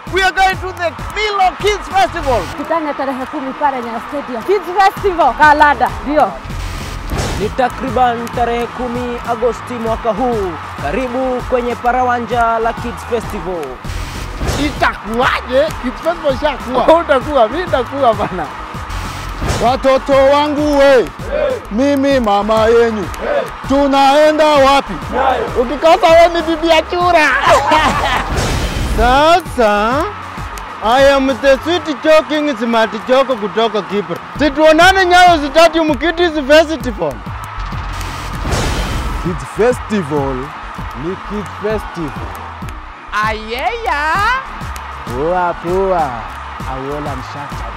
We are going to the Milo Kids Festival. Kitanya tarehe kumi pale Nyayo Stadium. Kids Festival Kalada, ndio Ni takriban tarehe kumi Agosti mwaka huu. Karibu kwenye parawanja la Kids Festival. Itakuwaje? Kids Festival ishakuwa. Utakuwa, mimi nitakuwa bana. Watoto wangu we, mimi mama yenyu, tunaenda wapi? Ukikosa wewe ni bibi ya chura. Sasa I am the sweet joking smart joko kutoka Kibra. Situonane Nyayo Stadium Kids Festival. Kids Festival ni Kids Festival. Ayeya. Poa poa, Awola Mshata